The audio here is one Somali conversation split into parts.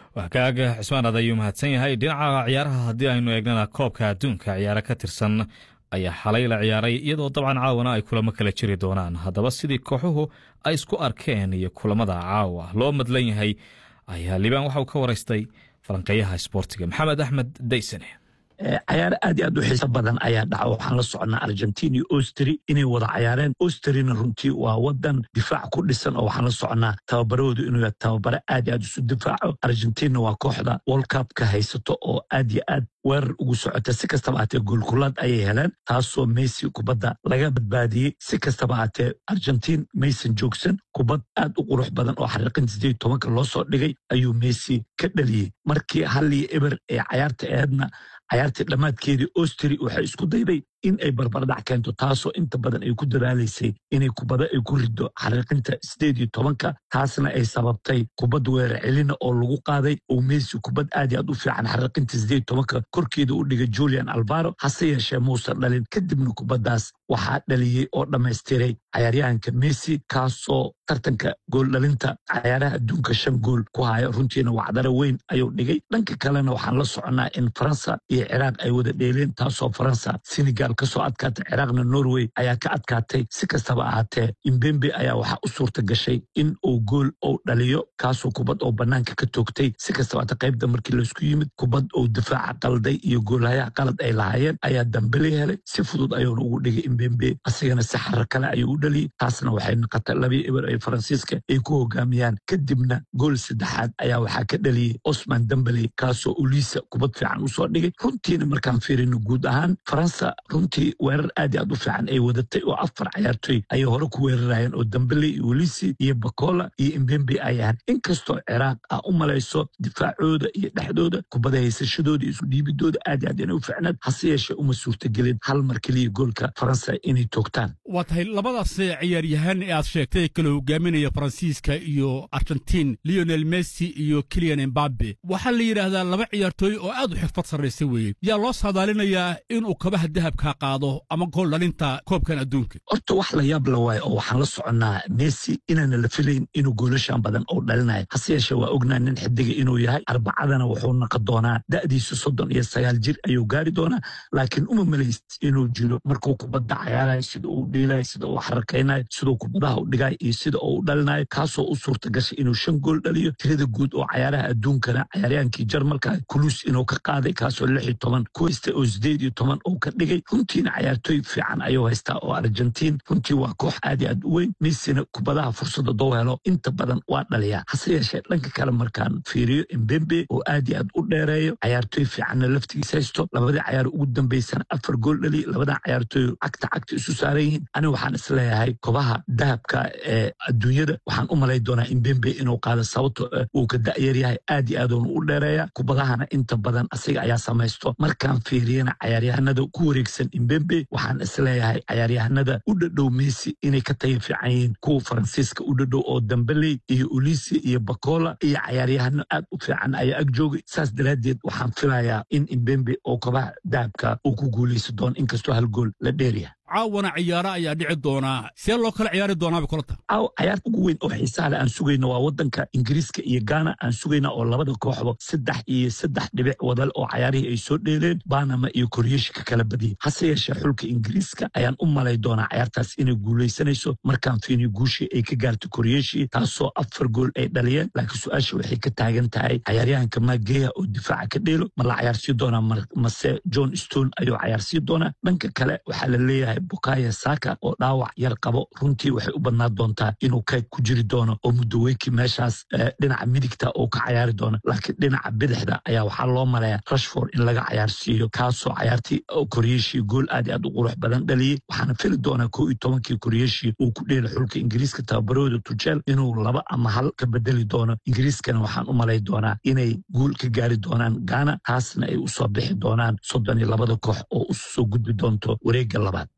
wakaaga cismaan ad ayuu mahadsan yahay dhinaca ciyaaraha haddii aynu eegnana koobka adduunka ciyaaro ka tirsan ayaa xalay la ciyaaray iyadoo dabcan caawana ay kulamo kala jiri doonaan haddaba sidii kooxuhu ay isku arkeen iyo kulamada caawa loo madlan yahay ayaa liibaan waxauu ka waraystay falanqeeyaha isboortiga maxamed axmed daysane cayaaro aad i aad u xiiso badan ayaa dhaca waxaan la soconnaa argentin iyo ostri inay wada cayaareen ostrina runtii waa wadan difaac ku dhisan oo waxaan la soconnaa tababarahoodu inuu yahay tababare aad i aad isu difaaco argentinna waa kooxda wolcupka haysato oo aad yo aad weerar ugu socota si kastaba aatee goolkulaad ayay heleen taasoo messi kubadda laga badbaadiyey si kastaba aatee argentin maysan joogsan kubad aad u qurux badan oo xariiqinta sideed tobanka loo soo dhigay ayuu messi ka dhaliyey markii halliyo eber ee cayaarta eedna cayaartii dhammaadkeedii ostri waxay isku dayday in ay barbardhac keento taasoo inta badan ay ku dadaalaysay inay kubada ay ku rido xariiqinta sideed iyo tobanka taasna ay sababtay kubad weerar celina oo lagu qaaday oo messi kubad aad iyo aad u fiican xariiqinta sideed tobanka korkeeda u dhigay julian albaro hase yeeshee muusan dhalin kadibna kubaddaas waxaa dhaliyey oo dhammaystiray cayaaryahanka messi kaasoo tartanka gooldhalinta cayaaraha adduunka shan gool ku haya runtiina wacdaro weyn ayuu dhigay dhanka kalena waxaan la soconnaa in faransa iyo ciraaq ay wada dheeleen taasoo faransa senegal kasoo adkaatay ciraaqna norway ayaa ka adkaatay si kastaba ahaatee imbembe ayaa waxaa u suurta gashay in uu gool ou dhaliyo kaasoo kubad oo bannaanka ka toogtay si kastaba aate qaybta markii laysku yimid kubad ou difaaca qalday iyo goolhayaha qalad ay lahaayeen ayaa dambeli helay si fudud ayuuna ugu dhigay imbembe asigana si xarar kale ayuu u dhaliyey taasna waxay noqotay labii eber ay faransiiska ay ku hogaamiyaan kadibna gool saddexaad ayaa waxaa ka dhaliyey osman dambeli kaasoo uliisa kubad fiican usoo dhigay runtiina markaan fiirino guud ahaan faransa runtii weerar aad i aad u fiican ay wadatay oo afar cayaartoy ayay hore ku weerarayeen oo dambele iyo welisi iyo bakola iyo imbembe ay ahaan inkastoo ciraaq ah u malayso difaacooda iyo dhexdooda kubada haysashadooda iyo isu dhiibidooda aad i aad inay u fiicnaed hase yeeshee uma suurtagelin hal mar keliya goolka faransa inay toogtaan waa tahay labadaas ciyaaryahaan ee aad sheegtay kala hogaaminaya faransiiska iyo argentiin leonel messi iyo kilian embabe waxaa la yidhaahdaa laba ciyaartooy oo aad u xirfad sarraysa weeye yaa loo saadaalinayaa inuu kabaha dahabka qaado ama gool dhalinta koobkan adduunka horta wax la yaab la waayo oo waxaan la soconnaa messi inaana la filayn inuu goolashan badan ou dhalinayo hase yeeshee waa ognaa nin xidiga inuu yahay arbacadana wuxuu naqon doonaa da'diisu soddon iyo sagaal jir ayuu gaari doonaa laakiin uma malayst inuu jiro markuu kubadda cayaarayo sida uu dhiilayo sida uu xarakaynayo siduu kubadaha u dhigayo iyo sida uu u dhalinayo kaasoo u suurta gashay inuu shan gool dhaliyo tirada guud oo cayaaraha adduunkana cayaaryaankii jarmalka kulus inuu ka qaaday kaasoo lix iyo toban kuwaysta oo sideed iyo toban uu ka dhigay runtiina cayaartooy fiican ayuu haystaa oo argentiin runtii waa koox aad i aad u weyn messina kubadaha fursada dou helo inta badan waa dhaliyaa hase yeeshee dhanka kale markaan fiiriyo embembe oo aad i aad u dheereeyo cayaartooy fiicanna laftigiis haysto labadii cayaar ugu dambaysana afar gool dhaliy labadan cayaartooy cagta cagta isu saaran yihiin aniga waxaan isleeyahay kobaha dahabka ee adduunyada waxaan u malay doonaa imbembe inuu qaado sababto uu ka da'yar yahay aad i aadoona u dheereeya kubadahana inta badan asiga ayaa samaysto markaan fiiriyana cayaaryahanada ku wareegsan imbembe waxaan isleeyahay cayaaryahanada u dhadhow messi inay ka taya fiican yihiin kuwa faransiiska u dhadhow oo dambeley iyo ulisi iyo bakola iyo cayaaryahano aad u fiican ayaa ag joogay saas daraaddeed waxaan filayaa in imbembe oo kobaha dahabka uu ku guulaysa doono inkastoo hal gool la dheeryahay caawana ciyaaro ayaa dhici doonaa see loo kala ciyaari doonaaba kulanta caaw cayaarta ugu weyn oo xiisaha leh aan sugayna waa wadanka ingiriiska iyo gaana aan sugayna oo labada kooxba saddex iyo saddex dhibic wadal oo cayaarihii ay soo dheeleen banama iyo koryeeshi ka kala badiyey hase yeeshee xulka ingiriiska ayaan u malay doonaa cayaartaas inay guulaysanayso markaan fiiniyo guushii ay ka gaartay koryeeshi taasoo afar gool ay dhaliyeen laakiin su-aasha waxay ka taagan tahay cayaaryahanka mageya oo difaaca ka dheelo ma la cayaarsii doonaa mase john stone ayuu cayaarsii doonaa dhanka kale waxaa la leeyahay bukaya saka oo dhaawac yar qabo runtii waxay u badnaan doontaa inuu kayg ku jiri doono oo mudaweyki meeshaas dhinaca midigta uu ka cayaari doono laakiin dhinaca bidixda ayaa waxaa loo maleeya rashford in laga cayaarsiiyo kaasoo cayaartii koryeeshii gool aad i aad u qurux badan dhaliyey waxaana fili doonaa koo iyo tobankii koryeeshii uu ku dheela xulka ingiriiska tababarooda tujeel inuu laba ama hal ka bedeli doono ingiriiskana waxaan u malay doonaa inay guul ka gaari doonaan gaana taasna ay usoo bixi doonaan soddon iyo labada koox oo usoo gudbi doonto wareegga labaad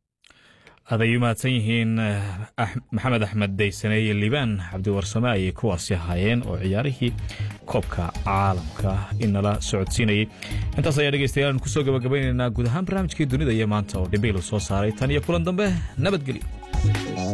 aad ay u mahadsan yihiin maxamed axmed daysane iyo liibaan cabdiwarsame ayay kuwaasi ahaayeen oo ciyaarihii koobka caalamka inala socodsiinayey intaas ayaa dhegeystayaal aan kusoo gabagabaynaynaa guud ahaan barnaamijkii dunida iyo maanta oo dhibiilu soo saaray tan iyo kulan dambe nabadgelyo